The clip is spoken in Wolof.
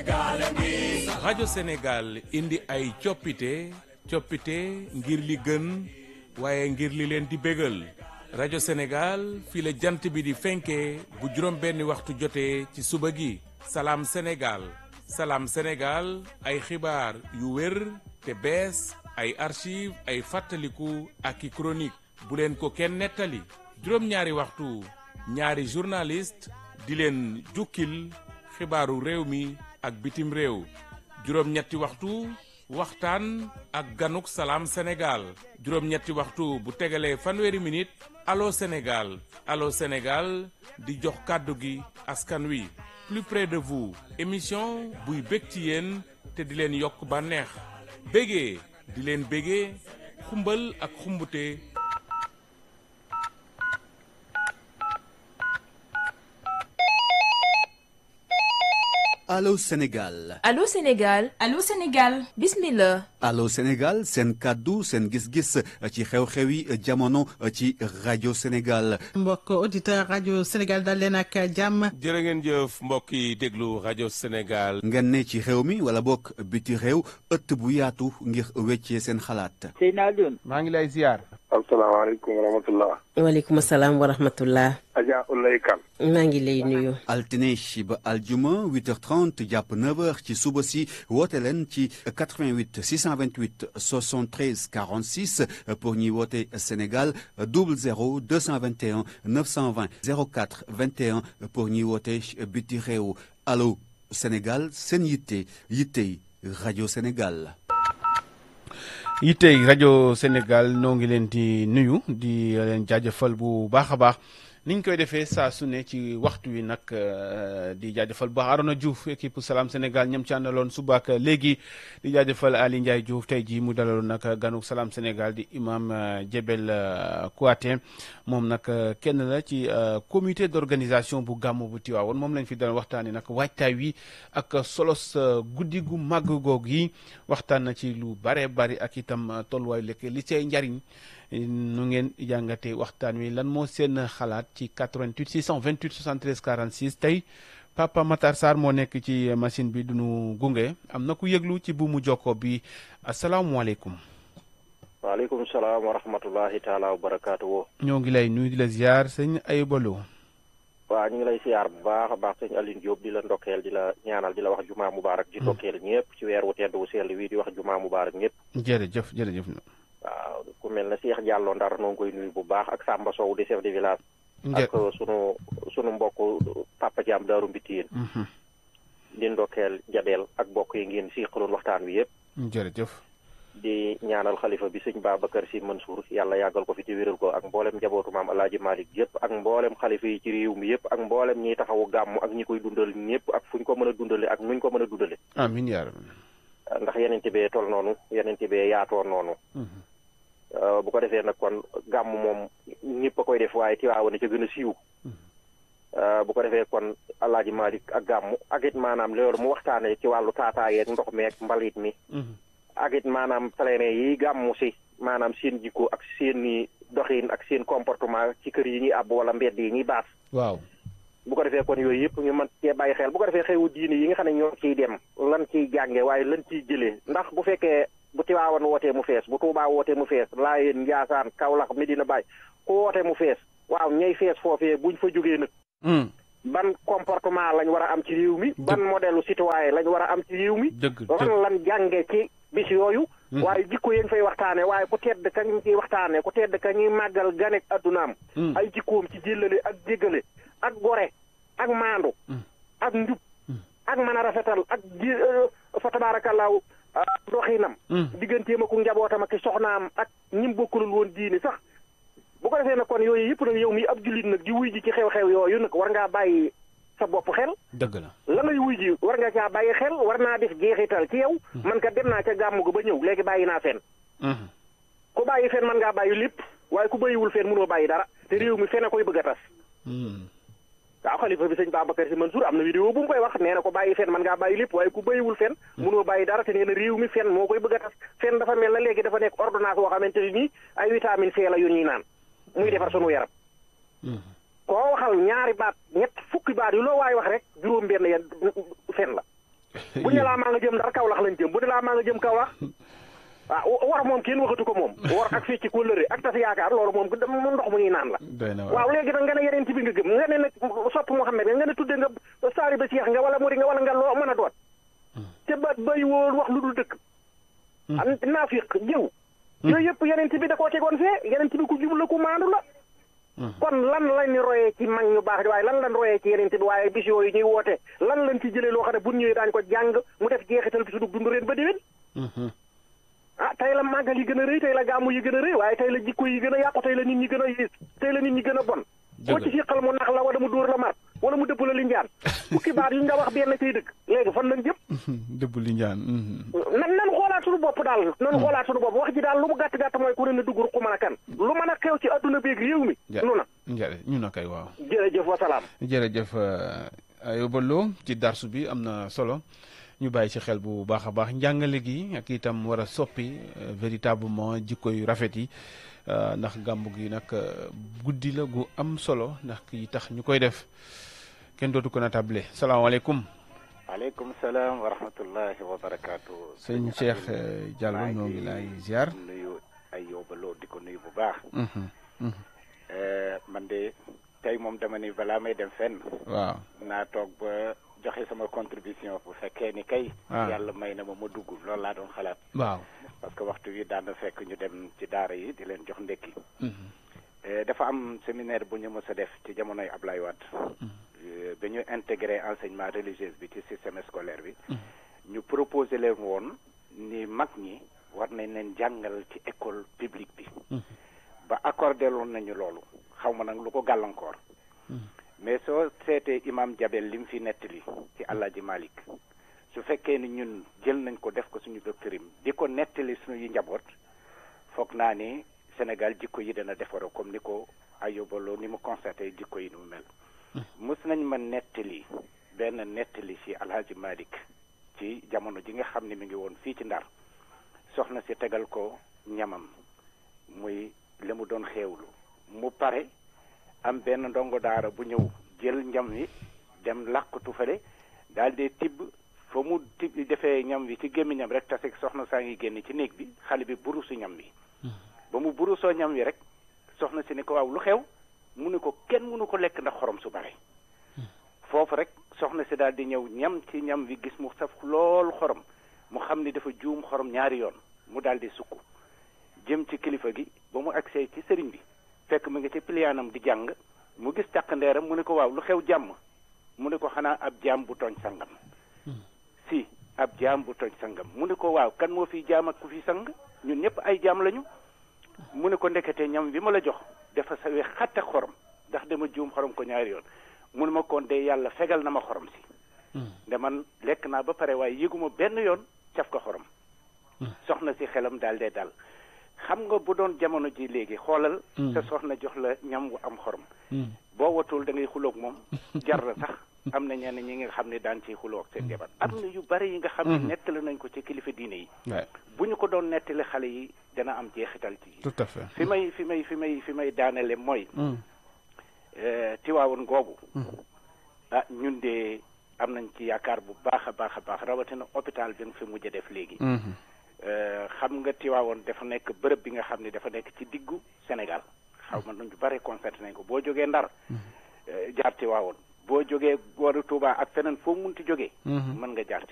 rajo Sénégal indi ay coppite coppite ngir li gën waaye ngir li leen di bégal rajo Sénégal fii la jant bi di fenkee bu juróom benni waxtu jotee ci suba gi salaam Sénégal salaam Sénégal ay xibaar yu wér te bees ay archive ay fàttaliku ak i chronique bu leen ko kenn nettali juróom-ñaari waxtu ñaari journaliste di leen jukkil xibaaru réew mi ak bitim réew juróom-ñetti waxtu waxtaan ak ganuk salaam Sénégal juróom-ñetti waxtu bu tegalee fanweeri minute allo Sénégal allo Sénégal di jox kàddu gi askan wi plus près de vous émission buy bég ci yéen te di leen yokk bànneex bégee di leen bégee xumbal ak xumbute Allô Sénégal Allô Sénégal Allô Sénégal bismillah Allô Sénégal seen kàddu seen gis-gis ci xew-xewi jamono ci rajo Sénégal mbokk auditeur rajo Sénégal dal leen ak jàmm jërë ngeen jëf mbokk yi déglu rajo Sénégal ngeen ne ci réew mi wala bokk biti réew ëtt bu yaatu ngir weccee seen xalaat Seydina Alioune maa ngi lay ziar. asalaamaaleykum wa rahmatullah waaleykum salaam wa rahmatullah Adja Ulay Kan maa ngi lay nuyu altine ba aljuma 8h30 jàpp 9h ci suba si woote leen ci 88 628 73 46 pour ñuy woote Sénégal 00 221 920 04 21 pour ñuy woote biti réew allo Sénégal seen yitte yittey rajo Sénégal. yittey rajo Sénégal noo ngi leen di nuyu di leen jaajëfal bu baax a baax niñ koy defee saa su ne ci waxtu wi nag di jaajëfal bu baax Arona Diouf équipe Salam Sénégal ñam ci àndaloon suba ak léegi di jaajëfal Ali Ndiaye Diouf tey jii mu dalaloon nag ganuk Salam Sénégal di imam Jebel Kouaté moom nag kenn la ci comité d'organisation bu gàmmu bu Tiwaawoon moom lañ fi dal waxtaanee nag waajtaay wi ak solos guddi gu màgg goog yi waxtaan na ci lu bare bari ak itam tolluwaay lekk li cay njariñ nu ngeen jàngatee waxtaan wi lan moo seen xalaat ci 88 628 73 46 tey Papa Matar Sarr moo nekk ci machine bi duñu gunge am na ku yëglu ci buumu jokko bi asalaamualeykum. waaleykum salaam wa rahmatullahi taala wa barakaatu. ñoo ngi lay nuyu di la ziar sëñ Ayibalo. waaw ñu ngi lay siyaar bu baax a baax sëñ Aline Diop di la ndokkeel di la ñaanal di la wax jumaa mubaarak di ndokkeel ñëpp ci weer wu tedd wu sell wii di wax jumaa mubaarak ñëpp. jërëjëf jërëjëf. waaw ku mel ne Cheikh Diallo Ndar noo ngi koy nuyu bu baax ak Samba Sow di chef de village. ak sunu sunu mbokk Papa Thiam Daaru Mbitiyeen. di ndokkeel Jabel ak mbokk yi ngeen siqaloon waxtaan wi yëpp. jërëjëf. di ñaanal xalifa bi sëñ Babacar Sy Mansour yàlla yàggal ko fi te wéral ko ak mboolem njabootu maam El Hadj Malick yëpp ak mboolem xalifa yi ci réew mi yëpp ak mboolem ñiy taxawu gàmm ak ñi koy dundal ñëpp ak fu ñu ko mën a dundale ak nuñ ko mën a dundale. amiin yaa rabbi. ndax yeneen bee tol noonu yeneen bee yaatoon noonu. bu ko defee nag kon gàmm moom ñëpp a koy def waaye Tiwaawan ca gën a siiw. bu ko defee kon El Hadj Malick ak gàmm ak it maanaam loolu mu waxtaanee ci wàllu taataayeeg ndox meeg mbalit mi. ak it maanaam pèlerin yi gàmmu si maanaam seen jikko ak seen i doxin ak seen comportement ci kër yi ñuy àbb wala mbedd yi ñuy baas. waaw. bu ko defee kon yooyu yëpp ñu mën cee bàyyi xel bu ko defee xewu diine yi nga xam ne ñoo ciy dem lan ciy jànge waaye lan ciy jëlee ndax bu fekkee bu Tiwaawan wootee mu fees bu Tuubaa wootee mu fees Laayeen Njaasaan Kawlax Medina Baay ku wootee mu fees waaw ñay fees foofee buñ fa jógee nag. ban comportement lañ war a am ci réew mi. ban modèle citoyen lañ war a am ci réew mi. dëgg lan lan jànge ci bis yooyu. waaye jikko yéen fay waxtaane waaye ku tedd ka ñu ciy waxtaane ku tedd ka ñuy màggal ganek addunaam. ay jikkoom ci jëllale ak jéggale ak gore ak maandu. ak njub ak mën a rafetal ak ji fa tabaarakallaahu doxinam. digganteem ak njabootam ak soxnaam ak ñim bokkulul woon diini sax. bu ko defee nag kon yooyu yëpp nag yow mi ab jullit nag di wuy ji ci xew-xew yooyu nag war ngaa bàyyi sa bopp xel. dëgg la la ngay wuy ji war nga caa bàyyi xel war naa def jeexital ci yow. man ka dem naa ca gàmmu ga ba ñëw léegi bàyyi naa fen ku bàyyi fen man ngaa bàyyi lépp waaye ku bàyyiwul fen mënoo bàyyi dara te réew mi fen a koy bëgg a tas. waaw xalifa bi sëñ Babacar Si Mansour am na vidéo bu mu koy wax nee na ko bàyyi fen man ngaa bàyyi lépp waaye ku bàyyiwul fen mënoo bàyyi dara te nee na réew mi fen moo koy bëgg a tas fen dafa mel na léegi dafa nekk ordonnance boo xamante ne nii ay vitamine C la yu ñuy naan muy defar sunu yaram koo waxal ñaari baat ñett fukki baat yu loo waay wax rek juróom benn ya fen la bu ñu laa maa nga jëm ndar Kaolack lañ jëm bu ne laa maa nga jëm Kaolack ah war moom kenn waxatu ko moom war ak fii ci kóllëre ak tas yaakaar loolu moom moom ndox mu ñuy naan la doy na waaw léegi nag nga ne yeneen ci bi nga gëm nga ne nag sopp Muhammad nga ne tudde nga saari ba Cheikh nga wala muri nga wala nga loo mën a doon te ba bay woon wax lu dul dëkk naafiq jëw yooyu yëpp yeneen ci bi da koo tegoon fee yeneen ci bi ku jub la ku maandu la kon lan lañ royee ci mag ñu baax di waaye lan lañ royee ci yeneen bi waaye bis yooyu ñuy woote lan lañ ci jëlee loo xam ne bu ñëwee daañu ko jàng mu def jeexital bi su dug dund ren ba déwén ah tey la màggal yi gën a rëy tey la gàmmu yi gën a rëy waaye tey la jikko yi gën a yàqu tey la nit ñi gën a yées tey la nit ñi gën a bon koo ci siqal mu nax la wala mu dóor la mar wala mu dëpp la li njaan fukki baat yu nga wax benn cay dëgg léegi fan lañ jëm dëbb li njaan nan nan xoolaat suñu bopp daal nan xoolaat suñu bopp wax ji daal lu mu gàtt gàtt mooy ku ne na dugg ruq mën a kan lu mën a xew ci adduna beeg réew mi nu na njare ñu na kay waaw jërëjëf wasalaam jërëjëf Ayobaloo ci darsu bi am na solo ñu bàyyi ci xel bu baax a baax njàngale gi ak itam war a soppi véritablement jikko yu rafet yi ndax gàmmu gi nag guddi la gu am solo ndax ki tax ñu koy def kenn dootu ko na table salaamaaleykum. waaleykum salaam wa rahmatullahi wa barakaatu. sëñ Cheikh Diallo ñoo ngi lay ziar. nuyu Ayobaloo di ko nuyu bu baax. man de tey moom dama ni balaa may dem fenn. waaw naa toog ba. joxe sama contribution bu fekkee ni kay. yàlla may na ma ma dugg loolu laa doon xalaat. waaw parce que waxtu wi daan na fekk ñu dem ci daara yi di leen jox ndekki. dafa am séminaire bu ñu mës a def ci jamonoy Ablaye Wade. ba ñu intégré enseignement religieux bi ci système scolaire bi. ñu proposé leen woon ni mag ñi war nañ leen jàngal ci école publique bi. ba accordé loon nañu loolu xaw ma nag lu ko gàllankoor. mais soo seetee imam Jabel li mu fi nettali ci Alaaji Malik su fekkee ni ñun jël nañ ko def ko suñu doctrine di ko nettali suñuy njaboot foog naa ni Sénégal jikko yi dana defaroo comme ni ko ayobaloo ni mu constaté jikko yi ni mu mel. mus nañ ma nettali benn nettali ci Alaaji Malik ci jamono ji nga xam ne mi ngi woon fii ci Ndar soxna si tegal ko ñamam muy li mu doon xeewlu mu pare. am benn ndongo daara bu ñëw jël ñam wi dem làqatu fale daal di tibb fa mu tibb defee ñam wi ci gémmiñam rek tase soxna saa ngi génn ci néeg bi xale bi burusu ñam wi ba mu burusoo ñam wi rek soxna si ni ko waaw lu xew mu ne ko kenn mënu ko lekk ndax xorom su bare foofu rek soxna si daal di ñëw ñam ci ñam wi gis mu saf lool xorom mu xam ni dafa juum xorom ñaari yoon mu daal di sukk jëm ci kilifa gi ba mu agsee ci sëriñ bi fekk mu ngi ci piliyaanam di jàng mu gis càq ndeeram mu ne ko waaw lu xew jàmm mu ne ko xanaa ab jaam bu tooñ sangam si ab jaam bu tooñ sangam mu ne ko waaw kan moo fi jaam ak ku fi sang ñun ñëpp ay jaam lañu mu ne ko ndekete ñam bi ma la jox dafa sawe xatte xorom ndax dama juum xorom ko ñaari yoon mu ne ma kon de yàlla fegal na ma xorom si nde man lekk naa ba pare waaye yëguma benn yoon caf ko xorom soxna si xelam daal dee dal xam nga bu doon jamono ji léegi xoolal sa soxna jox la ñam wu am xorom boo watul da ngay xuloog moom jar na sax am na ñenn ñi nga xam ne daan ciy xuloo ak seen jabar am na yu bari yi nga xam ne nettali nañ ko ci kilifa diine yi bu ñu ko doon nettali xale yi dana am jeexital ci tout à fait fi may fi may fi may fi may daanele mooy tiwaawoon googu ah ñun de am nañ ci yaakaar bu baax a baax a baax rawatina hôpital bi nga fi mujj def léegi xam nga Tiwaawoon dafa nekk bërëb bi nga xam ne dafa nekk ci diggu Sénégal xaw ma nañu bare constaté nañ ko boo jógee Ndar jaar Tiwaawoon boo jógee booru Touba ak feneen foo munti jógee mën nga jaar